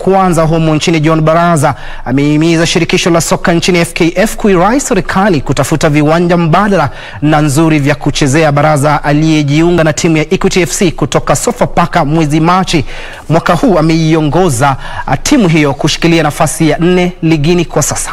kuanza humu nchini, John Baraza amehimiza shirikisho la soka nchini FKF kuirai serikali kutafuta viwanja mbadala na nzuri vya kuchezea. Baraza aliyejiunga na timu ya Equity FC kutoka Sofapaka mwezi Machi mwaka huu ameiongoza timu hiyo kushikilia nafasi ya nne ligini kwa sasa.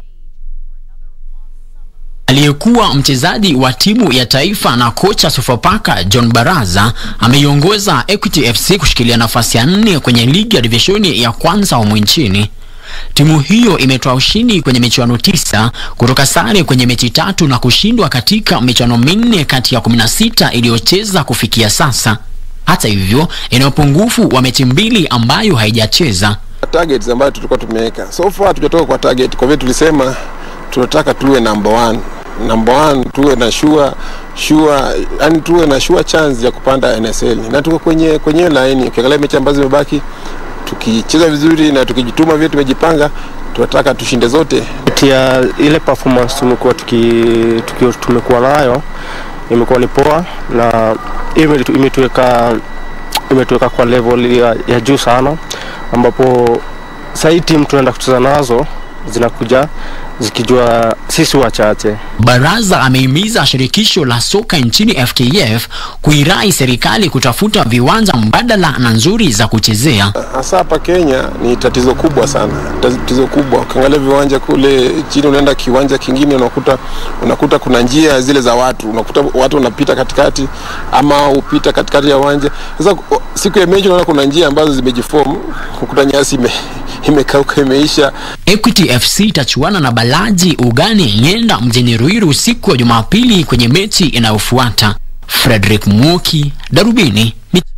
Aliyekuwa mchezaji wa timu ya taifa na kocha Sofapaka John Baraza ameiongoza Equity FC kushikilia nafasi ya nne kwenye ligi ya divishoni ya kwanza humu nchini. Timu hiyo imetoa ushindi kwenye michuano tisa kutoka sare kwenye mechi tatu na kushindwa katika michuano minne kati ya 16 iliyocheza kufikia sasa. Hata hivyo, ina upungufu wa mechi mbili ambayo haijacheza. Targets ambayo tulikuwa tumeweka so far hatujatoka kwa target, kwa vile tulisema tunataka tuwe number one number one, tuwe na sure sure, yani tuwe na sure chance ya kupanda NSL, na tuko kwenye kwenye line. Ukiangalia mechi ambazo zimebaki, tukicheza vizuri na tukijituma vile tumejipanga, tunataka tushinde zote. Tia ile performance tumekuwa tuki, tuki tumekuwa nayo imekuwa ni poa na imetuweka imetuweka kwa level ya, ya juu sana, ambapo sahii timu tunaenda kucheza nazo zinakuja zikijua sisi wachache. Baraza amehimiza shirikisho la soka nchini FKF kuirai serikali kutafuta viwanja mbadala na nzuri za kuchezea. Hasa hapa Kenya ni tatizo kubwa sana, tatizo kubwa. Ukiangalia viwanja kule chini, unaenda kiwanja kingine, unakuta unakuta kuna njia zile za watu, unakuta watu wanapita katikati ama upita katikati ya uwanja. Sasa siku ya mechi unaona kuna njia ambazo zimejiform, ukuta nyasi ime, imekauka imeisha. Equity FC itachuana na Balaji Ugani Ng'enda mjini Ruiru siku ya Jumapili kwenye mechi inayofuata. Frederick Muoki, Darubini.